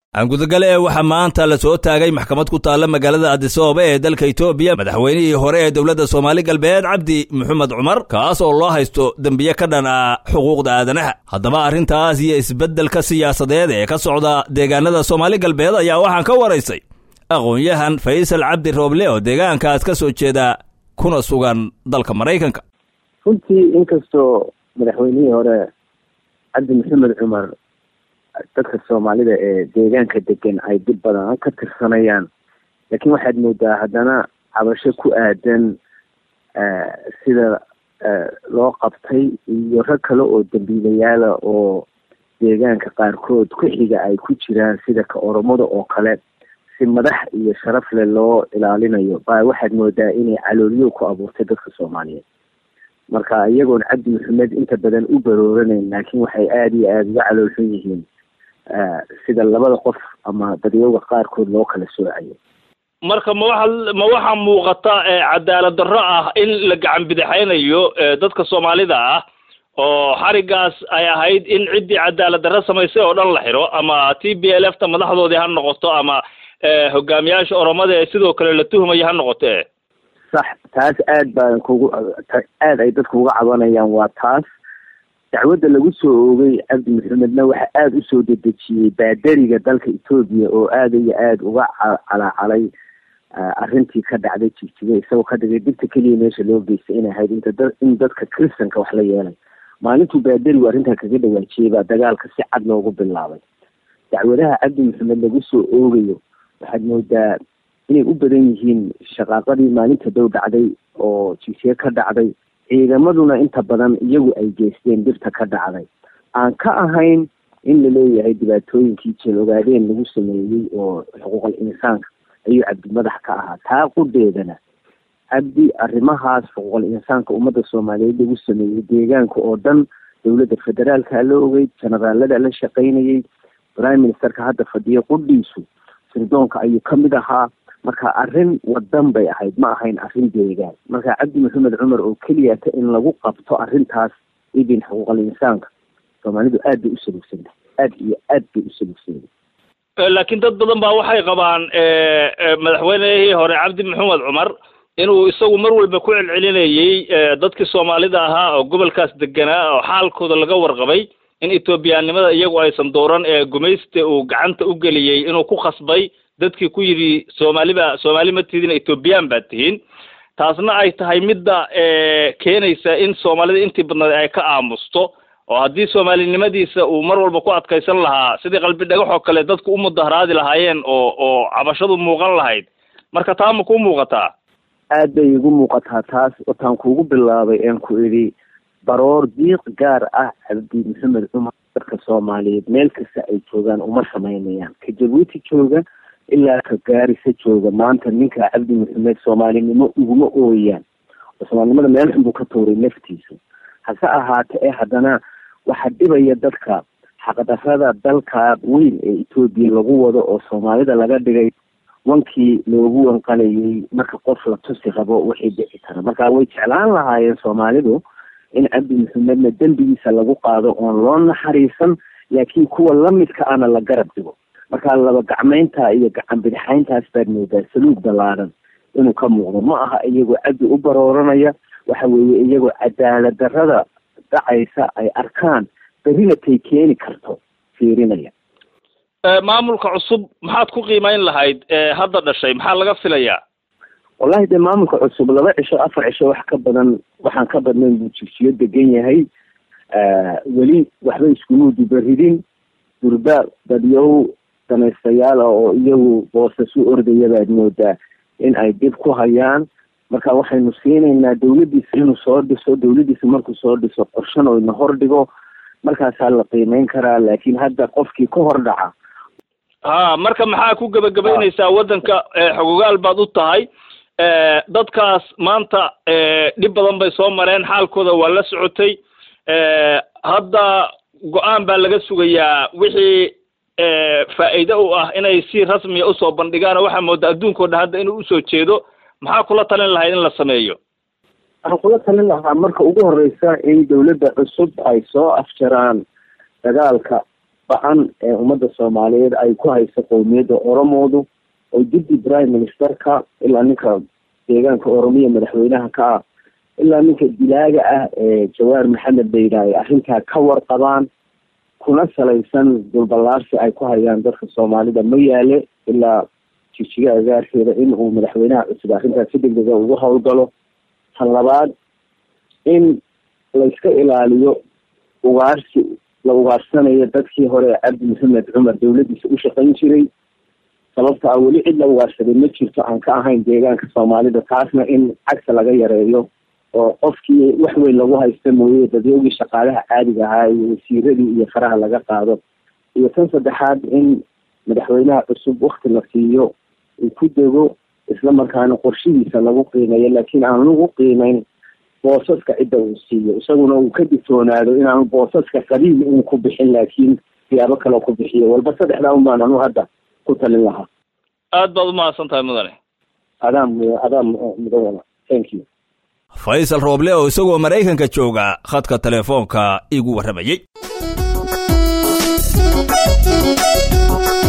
aangudagale ee waxaa maanta la soo taagay maxkamad ku taalla magaalada adisababa ee dalka etoobiya madaxweynihii hore ee dowladda soomaali galbeed cabdi maxamed cumar kaas oo loo haysto dembiye ka dhan ah xuquuqda aadanaha haddaba arrintaas iyo isbeddelka siyaasadeed ee ka socda deegaanada soomaali galbeed ayaa waxaan ka waraysay aqoon-yahan faysal cabdi rooble oo deegaankaas ka soo jeeda kuna sugan dalka maraykanka runtii inkastoo madaxweynihii hore cabdi maxamed cumar dadka soomaalida ee deegaanka degan ay dib badan ka tirsanayaan laakiin waxaad moodaa haddana cabasho ku aadan sida loo qabtay iyo rag kale oo dambiilayaala oo deegaanka qaarkood ku xiga ay ku jiraan sida ka oromada oo kale si madax iyo sharaf leh loo ilaalinayo baa waxaad moodaa inay calooliyo ku abuurtay dadka soomaaliyeed marka iyagoon cabdi maxamed inta badan u barooranayn laakiin waxay aada iyo aada uga caloolxun yihiin sida labada qof ama dadyooga qaarkood loo kala soocayo marka ma waxa ma waxaa muuqata cadaalad darro ah in la gacan bidixaynayo dadka soomaalida ah oo xarigaas ay ahayd in ciddii cadaalad darro samaysay oo dhan la xiro ama t b l f ta madaxdoodii ha noqoto ama hogaamiyaasha oromada ee sidoo kale la tuhmaya ha noqote sax taas aad baan kugu aada ay dadku uga cabanayaan waa taas dacwadda lagu soo oogay cabdi maxamedna waxa aada usoo dedejiyey baadariga dalka etoobiya oo aada iyo aada uga calaacalay arrintii ka dhacday jigjiga isagoo ka dhigay dibta keliya meesha loo geystay inay ahayd inta da in dadka christanka wax la yeelay maalintuu baadarigu arrintaa kaga dhawaajiyey baa dagaalka si cad loogu bilaabay dacwadaha cabdi maxamed lagu soo oogayo waxaad moodaa inay u badan yihiin shaqaaqadii maalinta dow dhacday oo jigjiga ka dhacday ciidamaduna inta badan iyagu ay geysteen dirta ka dhacday aan ka ahayn in la leeyahay dhibaatooyinkii jeel ogaadeen lagu sameeyey oo xuquuqal insaanka ayuu cabdi madax ka ahaa taa qudheedana cabdi arrimahaas xuquuqal insaanka ummadda soomaaliyeed lagu sameeyey deegaanka oo dhan dowladda federaalka la ogey generaalada la shaqaynayey prime ministerka hadda fadhiyo qudhiisu sirdoonka ayuu ka mid ahaa marka arrin wadan bay ahayd ma ahayn arrin deegaan marka cabdi maxamed cumar oo keliyata in lagu qabto arrintaas idin xuquuqal insaanka soomaalidu aad bay u salugsantahay aad iyo aad bay u salugsantahay laakiin dad badan baa waxay qabaan madaxweynihii hore cabdi maxamed cumar inuu isagu mar walba ku celcelinayey dadkii soomaalida ahaa oo gobolkaas deganaa oo xaalkooda laga warqabay in etoobiyaanimada iyagu aysan dooran ee gumaysta uu gacanta u geliyey inuu ku khasbay dadkii ku yidhi soomaaliba soomaali ma tidin etoobiyaan baad tihiin taasna ay tahay midda keenaysa in soomaalida intii badnayd ay ka aamusto oo haddii soomaalinimadiisa uu mar walba ku adkaysan lahaa sidii qalbi dhagax oo kale dadku u mudaharaadi lahaayeen oo oo cabashadu muuqan lahayd marka taa ma ku muuqataa aad bay igu muuqataa taas wataan kuugu bilaabay een ku idhi baroor diiq gaar ah cabdi maxamed cumar dadka soomaaliyeed meel kasta ay joogaan uma samaynayaan ka jabuuti jooga ilaa ka gaarisa jooga maanta ninka cabdi maxamed soomaalinimo uguma ooyaan oo soomaalinimada meel xun buu ka tuuray naftiisa hase ahaate ee haddana waxaa dhibaya dadka xaqdarrada dalka weyn ee etoobiya lagu wado oo soomaalida laga dhigay wankii loogu wanqalayay marka qof la tusi rabo wixii dhici kara marka way jeclaan lahaayeen soomaalidu in cabdi maxamedna dembigiisa lagu qaado oon loo naxariisan laakiin kuwa lamidka ana la garab dhigo marka laba gacmeynta iyo gacan bidixayntaas baad moodaa saluug ballaadan inuu ka muuqdo ma aha iyagoo cabdi u barooranaya waxa weeye iyagoo cadaalad darrada dhacaysa ay arkaan berrina tay keeni karto fiirinaya maamulka cusub maxaad ku qiimeyn lahayd hadda dhashay maxaa laga filayaa wallahi dee maamulka cusub laba cisho afar cisho wax ka badan waxaan ka badnayn buu jigsiyo degan yahay weli waxba iskuma dubaridin durba dadyow danaystayaal ah oo iyagu boosas u ordaya baad moodaa in ay dib ku hayaan marka waxaynu siinaynaa dawladdiisa inuu soo dhiso dawladdiisa markuu soo dhiso qorshan oo ina hor dhigo markaasaa la qiimeyn karaa laakiin hadda qofkii ka hor dhaca ha marka maxaa ku gebagabaynaysaa waddanka xogogaal baad u tahay dadkaas maanta dhib badan bay soo mareen xaalkooda waa la socotay hadda go-aan baa laga sugayaa wixii faa'iide u ah inay si rasmiya usoo bandhigaan oo waxaa moodaa adduunka o dhan hadda inuu usoo jeedo maxaa kula talin lahayd in la sameeyo waxaan kula talin lahaa marka ugu horeysa in dawladda cusub ay soo afjaraan dagaalka ba-an ee ummadda soomaaliyeed ay ku hayso qowmiyadda oromoodu oo dibdi prime ministerka ilaa ninka deegaanka oromiya madaxweynaha ka ah ilaa ninka dilaaga ah ee jawaar maxamed bayda ay arrintaa ka warqabaan kuna salaysan dulballaarsi ay ku hayaan dadka soomaalida ma yaale ilaa jijiga agaarkeeda in uu madaxweynaha cusub arrintaas si degdega ugu howlgalo tan labaad in layska ilaaliyo ugaarsi la ugaarsanayo dadkii hore cabdi maxamed cumar dawladiisa u shaqayn jiray sababta a weli cid la ugaarsaday ma jirto aan ka ahayn deegaanka soomaalida taasna in cagta laga yareeyo oo qofkii wax weyn lagu haysta mooye dadyoogii shaqaalaha caadiga ahaa iyo wasiiradii iyo faraha laga qaado iyo tan saddexaad in madaxweynaha cusub wakti la siiyo uu ku dego isla markaana qorshihiisa lagu qiimeeyo laakiin aan lagu qiimeyn boosaska cidda uu siiyo isaguna uu ka digtoonaado inaanu boosaska qabiil uun ku bixin laakiin siyaabo kale ku bixiyo walba saddexdaa un baan anu hadda ku talin lahaa aad baad umahadsan tahay mudane adaa adaa mudan wala thank you faysal rooble oo isagoo maraykanka jooga khadka telefoonka igu warramayey